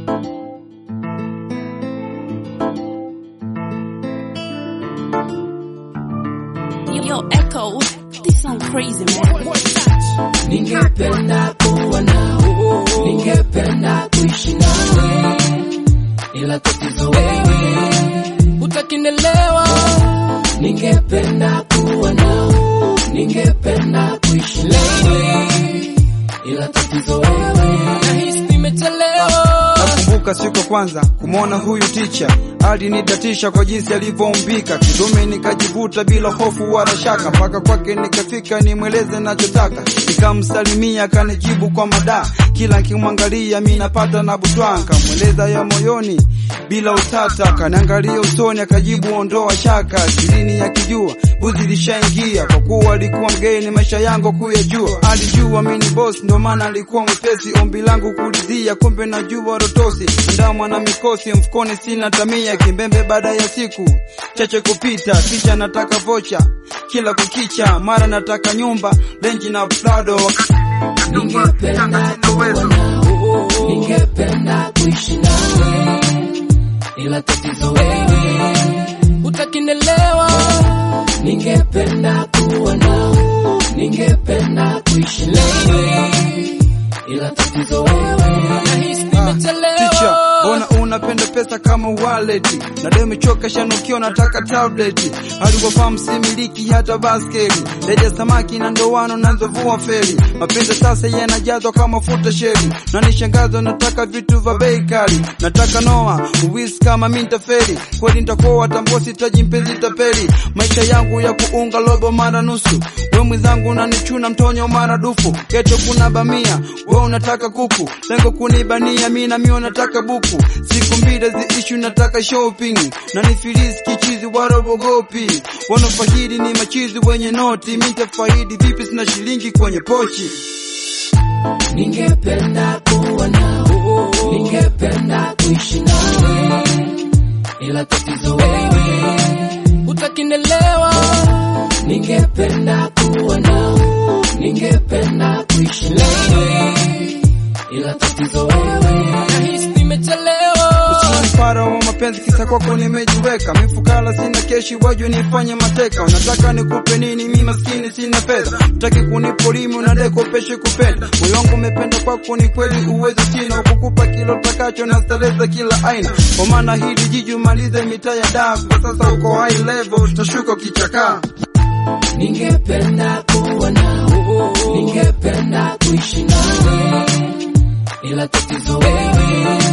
Yo, Echo, this sound crazy, man. Ningependa kuwa nawe, ningependa kuishi nawe, ila tatizo wewe utakinelewa. Ningependa kuwa nawe, ningependa kuishi nawe, ila tatizo wewe nahisi nimechelewa. Nakumbuka siku ya kwanza kumwona huyu ticha, alinidatisha kwa jinsi alivyoumbika, kidume nikajivuta bila hofu wala shaka, mpaka kwake nikafika nimweleze nachotaka, nikamsalimia akanijibu kwa mada, kila nikimwangalia mi napata na butwa, nikamweleza ya moyoni bila utata, akaniangalia usoni akajibu ondoa shaka, akilini yakijua buzi lishaingia, kwa kuwa alikuwa mgeni maisha yangu kuyajua, alijua mimi ni boss, ndo maana alikuwa mwepesi, ombi langu kulidhia, kumbe najua rotosi, andamwa na mikosi mfukoni, sina tamia, kimbembe baada ya siku chache kupita, kisha nataka vocha kila kukicha, mara nataka nyumba lenji na prado Ningependa kuwa nawe, ningependa kuishi nawe, ila tatizo wewe utakinelewa. Ningependa kuwa nawe, ningependa kuishi nawe, ila tatizo wewe nahisi Ticha, nimechelewa. mbona unapenda pesa kama wallet? Na leo imechoka shanukio, nataka tablet. Alivyofahamu similiki hata baskeli, leja samaki na ndoano nazovua feri. Mapenzi sasa yanajazwa kama futa sheri, na nishangazo, nataka vitu vya bei kali. Nataka noa uwisi kama mintaferi, kweli nitakoa tambosi taji mpenzi tapeli. Maisha yangu ya kuunga robo mara nusu, we mwenzangu unanichuna mtonyo mara dufu. Geto kuna bamia, we unataka kuku, lengo kunibania, mi na mimi nataka buku. Siku mbili ziishu, nataka shopping na nifilisi kichizi warobogopi. Wanafaidi ni machizi wenye noti, mi nitafaidi vipi? Sina shilingi kwenye pochi. Ningependa kuwa nawe, ningependa kuishi nawe, ila tatizo wewe utakinelewa. Ningependa kuwa nawe, ningependa kuishi nawe, ila tatizo wewe nahisi nimechelewa. Mfara wa mapenzi kisa kwako nimejiweka, mifukala sina keshi, wajue nifanye mateka. Unataka nikupe nini? Mi maskini sina fedha, utaki kunipolimi, unadai kopeshe kupenda. Moyo wangu umependa kwako, ni kweli uwezo sina kukupa kilo takacho na starehe za kila aina, kwa maana hili jiji umalize mitaa ya daa. Kwa sasa uko high level, utashuka ukichakaa. Ningependa kuwa nawe, ningependa kuishi nawe, ila tatizo wewe